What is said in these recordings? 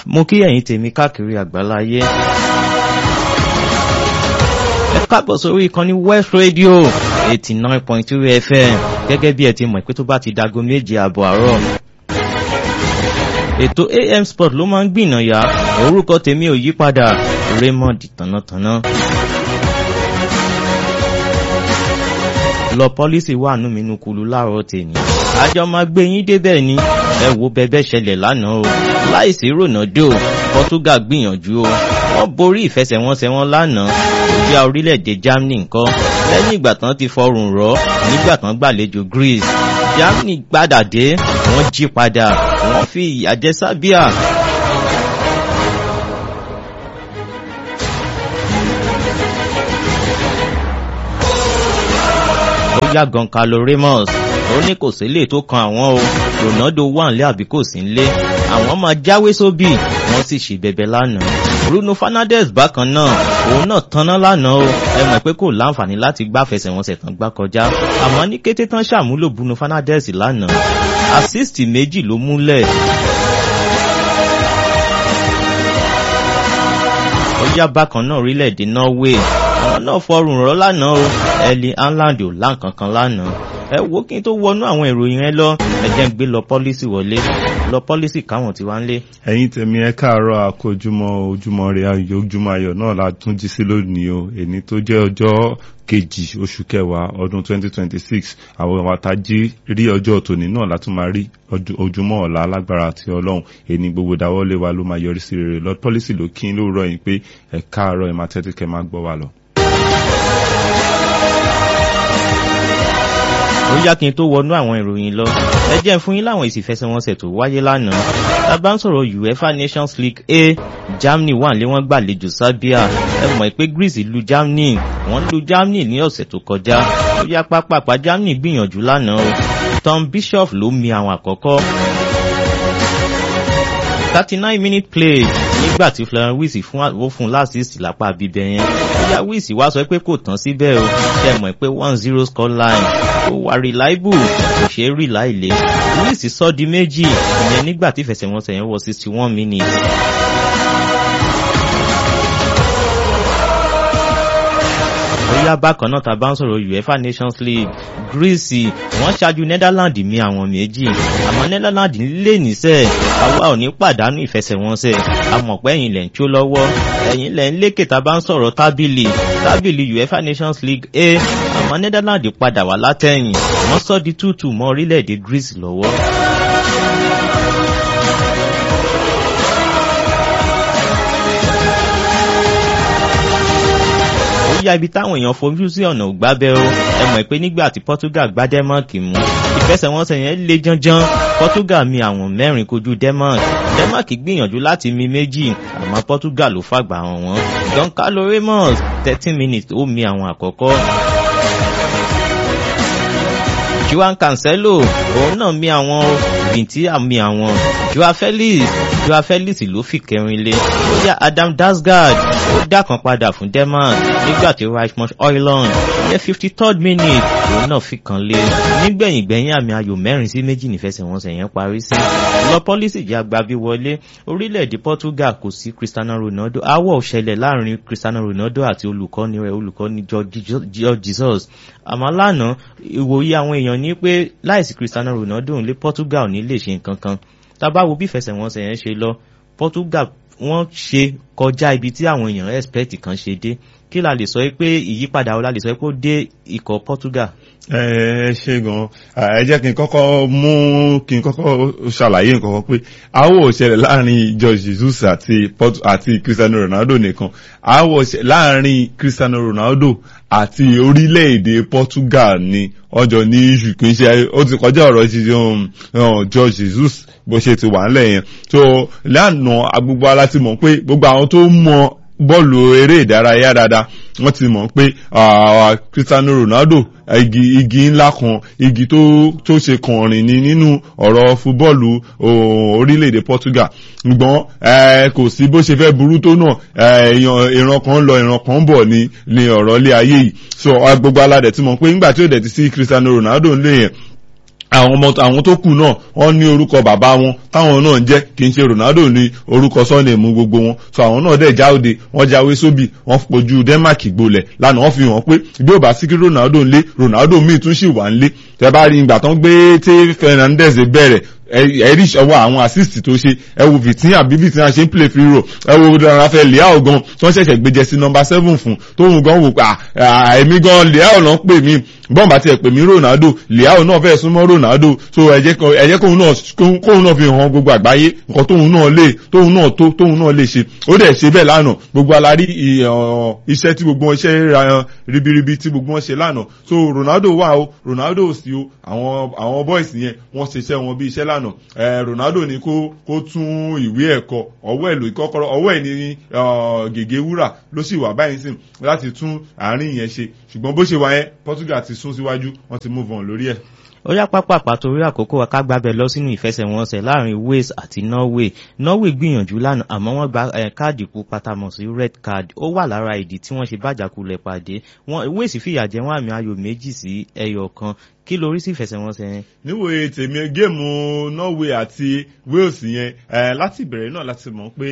mo kí ẹ̀yin tèmi káàkiri àgbáláyé. ẹ káàbọ̀ sórí ìkànnì west radio eighty nine point two fm gẹ́gẹ́ bí ẹ ti mọ̀ pé tó bá ti dago méje àbọ̀ àárọ̀. ètò am sport ló máa ń gbìnàyà orúkọ tèmi ò yí padà raymond tànàtànà. lọ pọ́lísì wà nù mí nukulu láàárọ̀ tèmi. àjọ máa gbé yín débẹ̀ ni ẹ wo bẹbẹ ṣẹlẹ̀ lánàá o láìsí ronaldo portugal gbìyànjú o wọ́n borí ìfẹsẹ̀wọnsẹ̀ wọn lánàá ìjà orílẹ̀-èdè germany nǹkan lẹ́yìn ìgbà tán ti fọrùn rọ́ nígbà tán gbàlejò greece germany gbàdà dé wọ́n jí padà wọ́n fi ìyà jẹ sábíà. ó yá gan carlo ramos ó ní kò sílé tó kan àwọn o ronaldo wà nílé àbí kò sí nílé àwọn máa jáwé sóbì wọ́n sì ṣì bẹ̀bẹ̀ lánàá bruno fernandes bákan náà òun náà tanná lánàá o ẹ mọ̀ pé kò láǹfààní láti gbá fẹsẹ̀wọnsẹ̀ tán gbá kọjá àmọ́ ní kété tán ṣàmúlò bruno fernandes lánàá assist méjì ló múlẹ̀. ó yá bákan náà orílẹ̀-èdè norway àwọn náà fọrùn rọ́ lánàá o ẹ̀lì anland ò láǹkankan lánàá ẹ wo kí n tó wọnú àwọn ìròyìn ẹ lọ ẹ jẹ́ ń gbé lọ pọ́lísì wọlé lọ pọ́lísì káwọn tí wá ń lé. ẹ̀yin tèmi ẹ káàárọ̀ àkójúmọ́ ojúmọ́ rẹ̀ ayọ̀ ojúmọ́ ayọ̀ náà la tún jí sí lónìí o èní tó jẹ́ ọjọ́ kejì oṣù kẹwàá ọdún 2026 àwọn àwàtàjí rí ọjọ́ tòní náà látún máa rí ojúmọ́ ọ̀la alágbára àti ọlọ́run èní gbogbo dáwọ́lé wa ló máa yọrí sí rere lọ pọ́lísì ló kí n lóòrọ̀ yìí pé ẹ káàárọ̀ ẹ máa tẹ́tí kẹ́ máa gbọ́ wa lọ. ó yá kí n tó wọnú àwọn ìròyìn lọ ẹ jẹ́ fún yín láwọn ìsìfẹsẹ̀wọnsẹ̀ tó wáyé lánàá tá a bá ń sọ̀rọ̀ uefa nations league a germany wà lé wọ́n gbàlejò serbia ẹ mọ̀ pé greece lu germany wọ́n lu germany ní ọ̀sẹ̀ tó kọjá ó yá pápápá germany gbìyànjú lánàá o tom bishop ló mi àwọn àkọ́kọ́ thirty nine minute play nígbà tí florent wisi fún ó fún lásìsì lápá bíbẹ yẹn bóyá wisi wá sọ pé kò tán síbẹ̀ o ṣe mọ̀ pé one zero score line ó wà reliable kò ṣe é rí láìlé wisi sọ di méjì ìyẹn nígbà tí ìfẹsẹ̀wọnsẹ̀ yẹn wọ sixty one minutes. bóyá bákan náà tá a bá ń sọ̀rọ̀ uefa nations league greece wọ́n ṣáájú netherlands mi àwọn méjì àmọ́ netherlands lè níṣẹ́ àwa ò ní pàdánù ìfẹsẹ̀wọnsẹ̀ àmọ̀ pé ẹ̀yìn lẹ̀ ń tó lọ́wọ́ ẹ̀yìn lẹ̀ ń lékè tá a bá ń sọ̀rọ̀ tábìlì tábìlì uefa nations league a àmọ́ netherlands padà wá látẹ̀yìn wọ́n sọ di tútù mọ́ orílẹ̀-èdè greece lọ́wọ́. yá ibi táwọn èèyàn fojú sí ọ̀nà ògbábẹ́ o ẹ mọ̀ pé nígbà tí portugal gbá denmark mú ìfẹsẹ̀wọnsẹ̀ yẹn lé janjan portugal mi àwọn mẹ́rin kojú denmark denmark gbìyànjú láti mi méjì àmọ́ portugal ló fàgbà hàn wọ́n don carlo ramos thirteen minutes ó mi àwọn àkọ́kọ́. juan cancelo òun náà mi àwọn bìntí àmì àwọn joao felix joao felix ló fi kẹrin lé ó yá adam dasgard ó dá kan padà fún denmark nígbà tí richmond oiland ní fifty third minute òun náà fi kan lé nígbẹ̀yìn gbẹ̀yìn àmì ayò mẹ́rin sí méjì nífẹsẹ̀wọnsẹ̀ yẹn parí sí lọ pọ́lísì jẹ́ agbábí wọlé orílẹ̀-èdè portugal kò sí cristiano ronaldo awọ́ òṣẹlẹ̀ láàrin cristiano ronaldo àti olùkọ́ni rẹ̀ olùkọ́ni george jesus àmọ́ lánàá ìwòye àwọn èèyàn ní pé láìsí cristiano ronaldo ń lé portugal ní lè ṣe nǹkan kan tábà wo bí ìfẹsẹ̀wọnsẹ̀ yẹn ṣe lọ portugal wọ́n ṣe kọjá ibi tí àwọn èèyàn expect kan ṣe dé kí la lè sọ pé ìyípadà ọ̀la lè sọ pé ó dé ikọ̀ portugal. ẹ ṣe gan ẹ jẹ́ kí n kọ́kọ́ mú kí n kọ́kọ́ ṣàlàyé nǹkan kan pé àwọ̀ òṣèlè láàrin george jesus àti àti cristiano ronaldo nìkan àwọ̀ òṣèlè láàrin cristiano ronaldo àti orílẹ̀-èdè portugal ni ọjọ́ ní iṣu kì í ṣe ó ti kọjá ọ̀rọ̀ ti george jesus bó ṣe ti wà ńlẹ̀ yẹn so lánàá gbogbo ara ti mọ̀ pé gbogbo àwọn tó mọ bọ́ọ̀lù eré ìdárayá dáadáa wọ́n ti mọ̀ pé cristiano ronaldo igi igi ńlá kan igi tó tó ṣe kànrin ní nínú ọ̀rọ̀ fúbọ́ọ̀lù orílẹ̀-èdè portugal ṣùgbọ́n kò sí bó ṣe fẹ́ burú tó náà ìran kan lọ ìran kan bọ̀ ní ní ọ̀rọ̀ ilé ayé yìí so gbogbo aládẹ̀ ti mọ̀ pé nígbà tí ó dẹ̀ ti sí cristiano ronaldo ń lé yẹn àwọn ọmọ àwọn tó kù náà wọ́n ní orúkọ bàbá wọn táwọn náà ń jẹ́ kì í ṣe Ronaldo ní orúkọ sọ́ọ̀nì mú gbogbo wọn so àwọn náà dẹ̀ jáde wọ́n jáwé sóbì wọ́n fojú Denmark gbolẹ̀ lánàá wọ́n fi hàn pé bí ó bá sí kí Ronaldo ń lé Ronaldo míì tún sì wà ń lé tẹ bá rí ìgbà tán gbé tí Fernandez bẹ̀rẹ̀ ẹ̀rí ọwọ́ àwọn assist tó ṣe ẹ wo Vitinha bí Vitinha ṣe ń play free roll ẹ wo Rafael Leao gan tó ń ṣẹ̀ṣẹ̀ gbé jẹ́sí number seven fún tóun gan wò pa èmi gan Leao náà pè mí bọ́n bá tiẹ̀ pè mí Ronaldo Leao náà fẹ́ súnmọ́ Ronaldo so ẹ jẹ́ kóun náà kóun náà fi hàn gbogbo àgbáyé nǹkan tóun náà lè tóun náà tó tóun náà lè ṣe ó dẹ̀ ṣe bẹ́ẹ̀ lánàá gbogbo alárí iṣẹ́ tí gbogbo iṣẹ́ ribiribi tí gbogbo wọn ṣe lánàá so Ronaldo wà o Ronaldo sí o àwọn àwọn boys yẹn wọ́n ṣiṣẹ́ wọn bí iṣẹ́ lánàá lánàá ẹ Ronaldo ní kó kó tún ìwé ẹ̀kọ́ ọwọ́ ẹ̀ ló kọ́kọ́rọ́ ọwọ́ ẹ̀ ní gègé wúrà ló sì wà báyìí sìn láti tún àárín yẹn ṣe ṣùgbọ́n bó ṣe wà yẹn Portugal ti sún síwájú wọ́n ti move on lórí ẹ̀ ó yá pápápá torí àkókò wa ká gbábẹ lọ sínú ìfẹsẹ̀wọnsẹ̀ láàrin Wales àti Norway Norway gbìyànjú lánàá àmọ́ wọ́n gba káàdì pupa tamọ̀ sí red card ó wà lára ìdí tí wọ́n ṣe bàjàkulẹ̀ pàdé Wales fìyà jẹ wọ́n àmì ayò méjì sí ẹyọ kan kí lórí sí ìfẹsẹ̀wọnsẹ̀ yẹn. níwòye tèmi géèmù Norway àti Wales yẹn láti ìbẹ̀rẹ̀ náà láti mọ̀ pé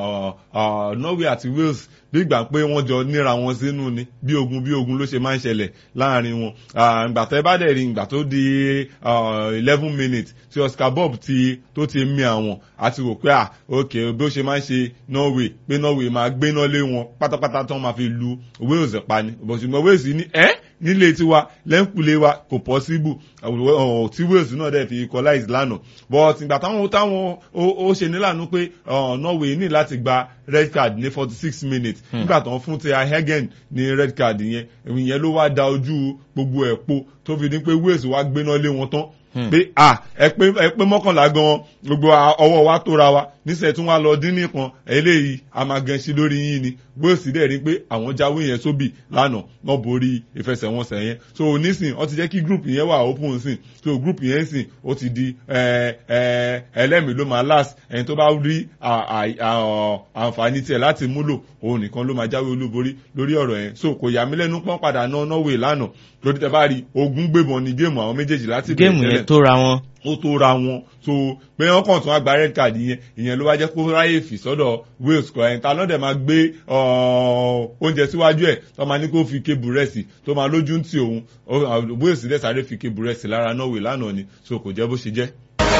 Norway àti Wales bí ìgbà pé wọ́n jọ níra wọn sínú ni bí ogun bí ogun ló ṣe máa ń ṣẹlẹ̀ láàrin wọn ìgbà tẹ́ bá dẹ̀ rí ìgbà tó di eleven minutes tí Oscar Bob ti tó ti mì àwọn àti rò pé à ok bí ó ṣe máa ń ṣe Norway pé Norway máa gbéná lé wọn pátápátá tó máa fi lu Wales pa ni ṣùgbọ́n Wales ní ẹ́ nílé tiwa lẹ́ńkulé wa kò possible tí Wales náà dẹ̀ fi equalize lánàá but ìgbà táwọn táwọn ó ṣe nílànà pé Norway ní láti gba red card ní forty six minutes nígbà tó ń fún ti Hagen ní red card yẹn ìyẹn ló wá da ojú gbogbo ẹ̀ po tó fi ní pé Wales wá gbéná lé wọn tán pé à ẹ pé ẹ pé mọ́kànlá gan gbogbo ọwọ́ wa tóra wa níṣẹ́ tí wọ́n á lọ dín nìkan eléyìí a máa gan sí lórí yín ni Wales dẹ̀ rí pé àwọn jáwé yẹn sóbì lánàá wọ́n borí ìfẹsẹ̀wọnsẹ̀ yẹn so nísìn ó ti jẹ́ kí group yẹn wà open sìn so group yẹn sìn ó ti di ẹlẹ́mìí ló máa last ẹni tó bá rí àǹfààní tiẹ̀ láti múlò òun nìkan ló máa jáwé olúborí lórí ọ̀rọ̀ yẹn so kò yà mí lẹ́nu pọ́n padà ná Norway lánàá lórí tẹ bá rí ogún gbébọn ní géèmù àwọn méjèèjì láti bẹ̀rẹ̀ tẹ́lẹ̀ géèmù yẹn tó ra wọn ó tó ra wọn so pé wọn kàn tún àgbà red card yẹn ìyẹn ló wá jẹ́ kó ráyè fì sọ́dọ̀ Wales kọ ẹ̀ńtà lọ́dẹ̀ máa gbé oúnjẹ síwájú ẹ̀ tó máa ní kó fi ké búrẹ́sì tó máa lójú ń tì òun Wales dẹ̀ sáré fi ké búrẹ́sì lára Norway lánàá ni so kò jẹ́ bó ṣe jẹ́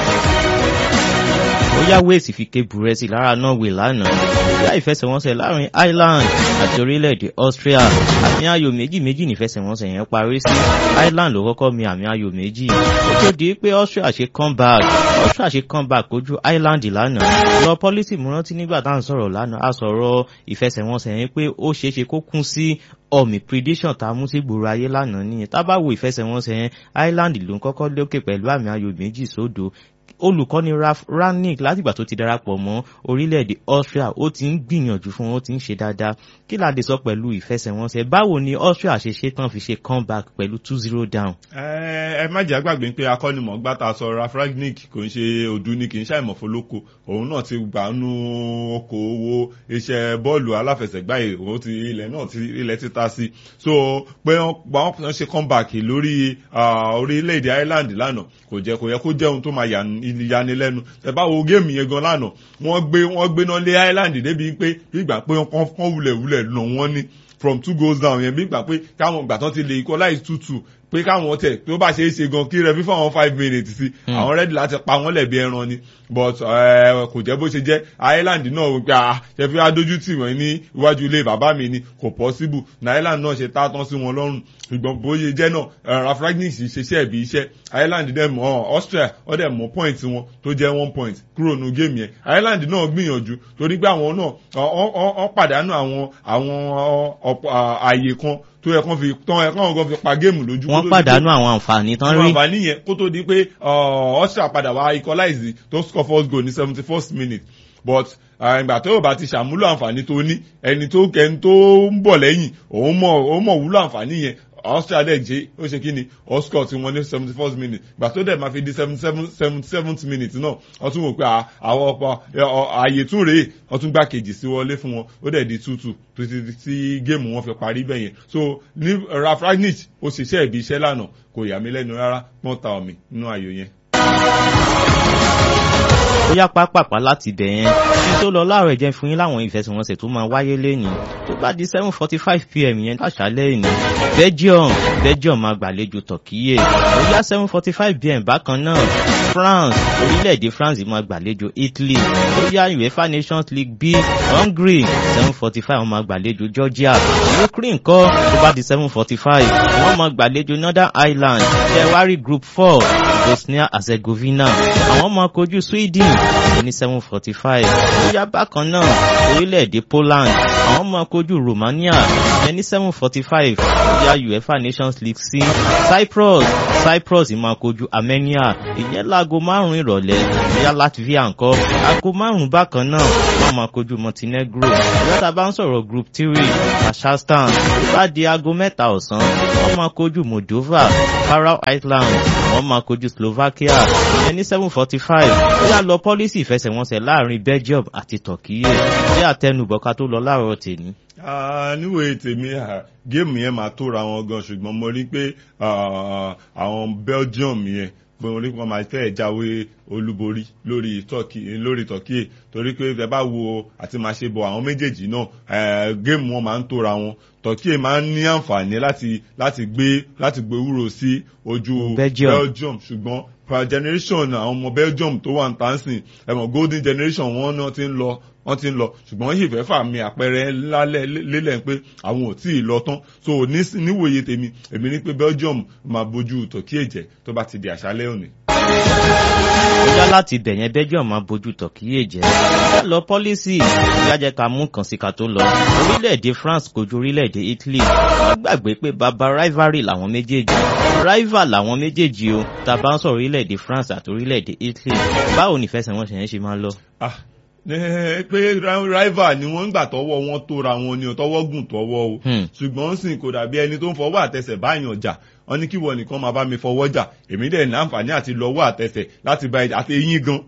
ó yá Wales fi ké búrẹ́sì lára Norway lánàá ìyá ìfẹsẹ̀wọnsẹ̀ láàrin Ireland àti orílẹ̀-èdè Austria àmì ayò méjì méjì nífẹsẹ̀wọnsẹ̀ yẹn parí sí Ireland ló kọ́kọ́ mi àmì ayò méjì ó tó di pé Austria ṣe comeback Austria ṣe comeback kojú Ireland lánàá lọ pọ́lísì múrántí nígbà tá à ń sọ̀rọ̀ lánàá a sọ̀rọ̀ ìfẹsẹ̀wọnsẹ̀ yẹn pé ó ṣeé ṣe kó kún sí ọmì prediction tá a mú sí gbòòrò ayé lánàá nìyẹn tá bá wo ìfẹsẹ̀wọnsẹ̀ yẹn Ireland ló ń kọ́kọ́ lókè pẹ̀lú àmì ayò méjì sódò olùkọ́ni Ralf Rangnick látìgbà tó ti darapọ̀ mọ́ orílẹ̀-èdè Austria ó ti ń gbìyànjú fún ó ti ń ṣe dáadáa kí la lè sọ pẹ̀lú ìfẹsẹ̀wọnsẹ̀ báwo ni Austria ṣe ṣe tán fi ṣe comeback pẹ̀lú two zero down. ẹ ẹ má jẹ́ àgbàgbé pé akọ́nimọ̀ọ́gbá ta sọ Ralf Rangnick kò ń ṣe òdu ni kì í ṣàìmọ̀fólókò òun náà ti gbà nú okòwò iṣẹ́ bọ́ọ̀lù aláfẹsẹ̀gbá òun ti ilẹ̀ náà ti ilẹ̀ títa sí so pé wọ́n ṣe comeback lórí orílẹ̀-èdè Ireland lánàá kò jẹ́ kò yẹ kó jẹ́ ohun tó máa yà ìyanilẹ́nu ẹ bá wo géèmù yẹn gan lánàá wọ́n gbé wọ́n gbéná lé Ireland débi pé gbígbà pé wọ́n wulẹ̀ wulẹ̀ nà wọ́n ní from two goals down yẹn gbígbà pé káwọn ìgbà tán ti lè equalize two two pé káwọn tẹ tó bá ṣe é ṣe gan kí rẹ fífọ àwọn five minutes sí àwọn rẹ́dì láti pa wọ́n lẹ̀bi ẹran ni but kò jẹ́ bó ṣe jẹ́ Ireland náà wípé ah ṣe fi adójú tì wọ́n ní iwájú ilé bàbá mi ni kò possible na Ireland náà ṣe tá tán sí wọn lọ́rùn ṣùgbọ́n bóyá jẹ́ náà Ralf Rangnick ṣiṣẹ́ ẹ̀bí iṣẹ́ Ireland dẹ̀ mọ́ Austria ó dẹ̀ mọ́ point wọn tó jẹ́ one point kúrò nù géèmù yẹn Ireland náà gbìyànjú torí pé àwọn náà wọ́n pàdánù àwọn àwọn ààyè kan tó yẹ kán fi tán ẹ kán kan fi pa géèmù lójú. wọ́n pàdánù àwọn àǹfààní tán rí. àwọn àǹfààní yẹn kó tó di pé Austria padà wá equalize tó score first goal ní seventy first minute but ìgbà tó o bá ti ṣàmúlò àǹfààní tó ní ẹni tó ẹni tó ń bọ̀ lẹ́yìn òun mọ̀ òun mọ̀ wúlò àǹfààní yẹn Austria dẹ̀ jẹ́ ó ṣe kí ni oscar tí wọ́n ní seventy first minute gbà tó dẹ̀ máa fi di seventy seven seventy seventh minute náà wọ́n tún wò pé àwọn ọ̀pọ̀ ààyè tún rèé wọ́n tún gbá kejì sí wọlé fún wọn ó dẹ̀ di two two títí tí géèmù wọn fi parí bẹ́yẹn so ní Rafranik ó ṣiṣẹ́ ìbí iṣẹ́ lánàá kò yà mí lẹ́nu rárá pọ́n ta omi nínú ayò yẹn ó yá pápápá láti bẹ̀ yẹn kí tó lọ láàárọ̀ jẹ́ fún yín láwọn ìfẹsẹ̀wọnsẹ̀ tó máa wáyé lẹ́yìn tó bá di seven forty five pm yẹn láṣálẹ́ ìní Belgium Belgium máa gbàlejò Turkey ó yá seven forty five pm bákan náà France orílẹ̀-èdè France máa gbàlejò Italy ó yá UEFA Nations League B Hungary seven forty five wọ́n máa gbàlejò Georgia Ukraine kọ́ tó bá di seven forty five wọ́n máa gbàlejò Northern Ireland jẹ́wárí group four Bosnia Herzegovina àwọn máa kojú Sweden ní seven forty five ó yá bákan náà orílẹ̀-èdè Poland àwọn máa kojú Romania ní seven forty five ó yá UEFA Nations League C Cyprus Cyprus máa kojú Armenia ìyẹn láago márùn-ún ìrọ̀lẹ́ ìyá Latvia ńkọ́ aago márùn-ún bákan náà wọ́n máa kojú Montenegro ìyá bá ń sọ̀rọ̀ group three Kazakhstan bá di aago mẹ́ta ọ̀sán wọ́n máa kojú Moldova Faroe Islands wọ́n máa kojú Slovakia ìyẹn ní seven forty five ó yá lọ pọ́lísì ìfẹsẹ̀wọnsẹ̀ láàrin Belgium àti Turkey bí àtẹnubọ̀ká tó lọ láàárọ̀ tèmi níwèé tèmi géèmù yẹn máa tóra wọn gan ṣùgbọ́n mo rí pé àwọn Belgium yẹn pé mo rí pé wọ́n máa fẹ́ jáwé olúborí lórí Turkey lórí Turkey torí pé ẹ bá wo àti máa ṣe bọ̀ àwọn méjèèjì náà géèmù wọn máa ń tóra wọn Turkey máa ń ní àǹfààní láti láti gbé láti gbé wúrò sí ojú Belgium ṣùgbọ́n per generation àwọn ọmọ Belgium tó wà ń tàn sìn ẹ̀mọ̀ golden generation wọn náà ti ń lọ wọ́n ti ń lọ ṣùgbọ́n wọ́n sì fẹ́ fàmì àpẹẹrẹ ńlá lélẹ̀ pé àwọn ò tí ì lọ tán so níwòye tèmi èmi ní pé Belgium máa bójú Turkey jẹ tó bá ti di àṣálẹ́ òní. Bóyá láti bẹ̀yẹn Belgium máa bójú Turkey jẹ́. lọ pọ́lísì ìyájẹ́ ká mú kàn sí ká tó lọ. Orílẹ̀-èdè France kojú orílẹ̀-èdè Italy. Wọ́n gbàgbé pé bàbá rivalry làwọn méjèèjì. Rival làwọn méjèèjì o. Tá a bá ń sọ orílẹ̀-èdè France àti orílẹ̀-èdè Italy. Báwo ni ìfẹsẹ̀wọnsẹ̀ yẹn ṣe máa lọ? pé rival ni wọ́n ń gbà tọwọ́ wọn tóra wọn ni tọwọ́ gùn tọwọ́ o ṣùgbọ́n sìn kò dàbí ẹni tó ń fọwọ́ àtẹsẹ̀ báyàn jà wọ́n ní kí wọ́n nìkan máa bá mi fọwọ́ jà èmi dẹ̀ ní àǹfààní àti lọ́wọ́ àtẹsẹ̀ láti bá àti eyín gan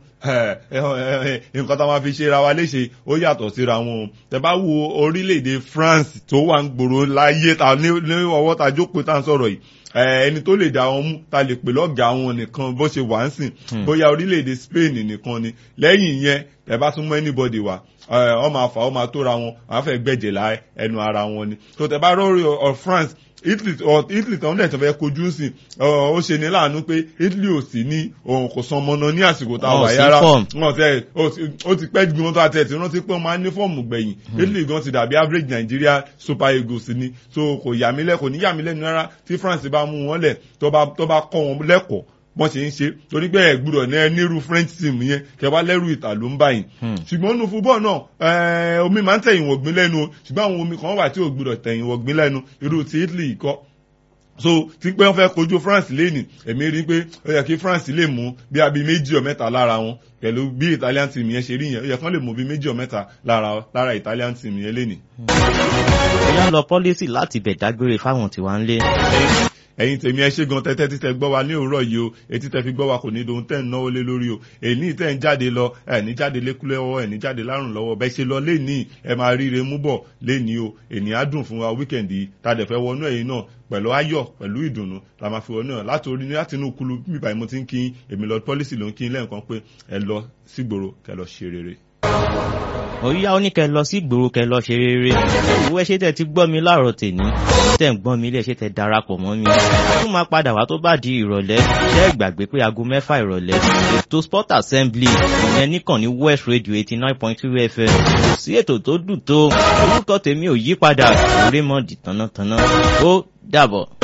nǹkan tá a máa fi ṣe ra wa léṣe ó yàtọ̀ síra wọn o tẹ bá wo orílẹ̀-èdè France tó wà ń gbòòrò láyé ta ní ọwọ́ ta jókòó tá à ń sọ̀rọ̀ yìí ẹni tó lè dá wọn mú ta lè pè lọ́gàá wọn nìkan bó ṣe wà ń sìn bóyá orílẹ̀-èdè Spain nìkan ni lẹ́yìn yẹn ẹ bá tún mú anybody wá ọ máa fà ọ máa tóra wọn àwọn fẹ́ gbẹ̀jẹ̀ lá ẹnu ara wọn ni tó tẹ bá rọrí ọ France Italy ọ Italy tán dẹ̀ tó fẹ́ kojú sí ó ṣe ní láàánú pé Italy ò sí ní òun kò san mọ́nà ní àsìkò tá a wà yára wọn tẹ ó ti pẹ́ gbọ́n tó àti ẹ̀ tí rántí pé wọ́n máa ń ní fọ́ọ̀mù gbẹ̀yìn Italy gan ti dàbí average Nigeria Super Eagles ni so kò yà mí lẹ́ kò ní yà mí lẹ́nu rárá tí France bá mú wọn lẹ̀ tó bá kọ́ wọn lẹ́kọ̀ọ́ bọ́n ṣe ń ṣe torí pé ẹ̀ gbúdọ̀ ní ẹnírú French team yẹn kẹwàá lẹ́rù ìta ló ń báyìí ṣùgbọ́n nínú fúbọ́ọ̀ náà omi máa ń tẹ̀yìn wọ̀gbìn lẹ́nu o ṣùgbọ́n àwọn omi kan wà tí ò gbúdọ̀ tẹ̀yìn wọ̀gbìn lẹ́nu irú ti Italy kọ́ so tí pé wọ́n fẹ́ kojú France lẹ́nì èmi rí i pé ó yẹ kí France lè mú bí abi méjì ọ̀ mẹ́ta lára wọn pẹ̀lú bí Italian team yẹn ṣe rí yẹn ó yẹ kán lè mú bí méjì ọ̀ mẹ́ta lára lára Italian team yẹn lẹ́nì. ìyá lọ pọ́lísì láti bẹ̀ dágbére fáwọn tiwa ń lé ẹ̀yin tèmi ẹ ṣe gan tẹ́tẹ́ títẹ gbọ́ wa ní òwúrọ̀ yìí o etí tẹ́ fi gbọ́ wa kò ní dohun tẹ́ ń náwó lé lórí o èyí tẹ́ ń jáde lọ ẹ̀ ní jáde lékúlẹ̀ ọwọ́ ẹ̀ ní jáde lárùn lọ́wọ́ bẹ́ẹ̀ ṣe lọ léèní ẹ máa ríire mú bọ̀ léèní o èní á dùn fún wa wíkẹ̀ndì yìí tàdé fẹ́ wọnú ẹ̀yin náà pẹ̀lú ayọ̀ pẹ̀lú ìdùnnú la máa fi wọnú ẹ̀ láti orí láti inú kulu bíbá yìí mo ti ń kí èmi lọ pọ́lísì ló ń kí lẹ́ẹ̀kan pé ẹ lọ sígboro kẹ lọ ṣe rere òyìnbá ó ní kẹ lọ sí ìgboro kẹ lọ ṣe rere ìwé ẹ ṣe tẹ ti gbọ́ mi láàárọ̀ tèmi tẹ ń gbọ́n mi ilé ṣe tẹ darapọ̀ mọ́ mi a tún máa padà wá tó bá di ìrọ̀lẹ́ ṣe é gbàgbé pé aago mẹ́fà ìrọ̀lẹ́ ètò sport assembly ìyẹn nìkan ní west radio eighty nine point two fm kò sí ètò tó dùn tó orúkọ tèmi ò yí padà Raymond tánátáná ó dàbọ̀.